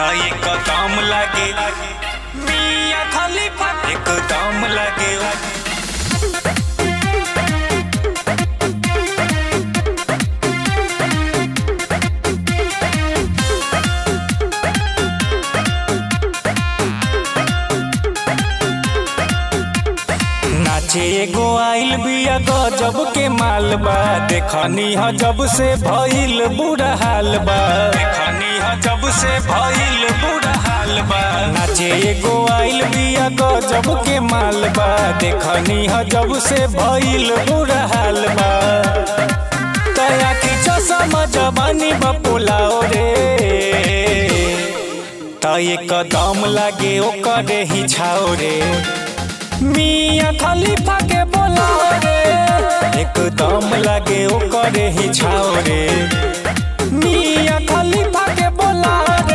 त एकदम लागे मिया खलीफा एकदम लागे नाचे एगो आइल बिया गजब के माल बा देखनी ह जब से भइल बुरा हाल बा देखनी ह जब से भइल बुरा हाल बा नाचे एगो आइल बिया गजब के माल बा देखनी ह जब से भइल बुरा हाल बा तया की चश्मा जवानी बपुलाओ रे त एकदम लागे ओकरे ही छाओ रे मिया खलीफा के बोला रे एकदम लागे ओकरे ही छाओ रे मिया खलीफा के बोला रे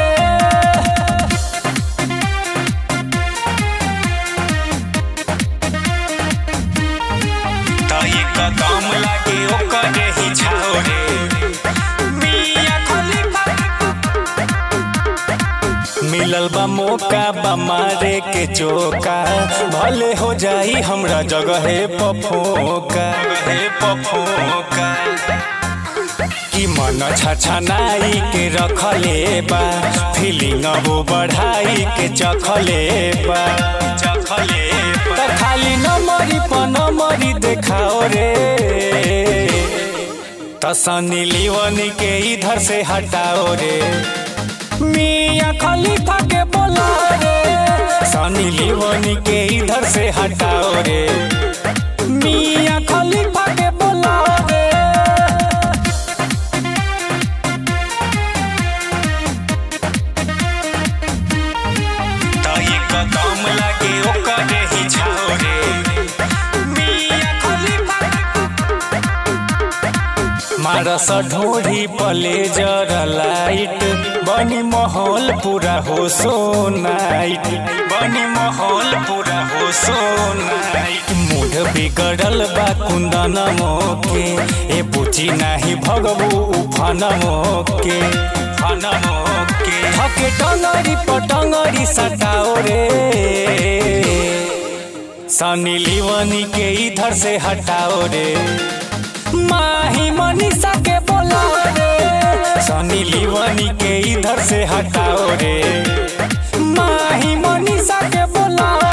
त एकदम लागे ओकरे ही छाओ रे मिया खलीफा मिलल बा मौका बा मारे के चौका भले हो जाई हमरा जगहे पफोका जगहे पफोका कि मन छछनाई के रखले बा फीलिंग वो बढ़ाई के चखले बा चखले बा खाली नमरी प नमरी देखाओ रे तसनी लीवनी के इधर से हटाओ रे मिया खलीफा के बोला रे सनी लिवनी के इधर से हटाओ रे मिया खलीफा के बोला रे त एकदम लागे ओकरे ही छाओ रे मिया खलीफा मारस ढोढ़ी प्लेजर लाइट बनी माहौल पूरा हो सो नाइट बनी माहौल पूरा हो सो नाइट मूड बिगड़ल बा कुंदन मोके ए पूछी नाही भगबू उफन मोके फन मोके थके टंगरी पटंगरी सटाओ रे सनी लिवनी के इधर से हटाओ रे माही मनीषा के बोला रे सनी लिवनी के इधर से हटाओ रे माही मनीषा के बोला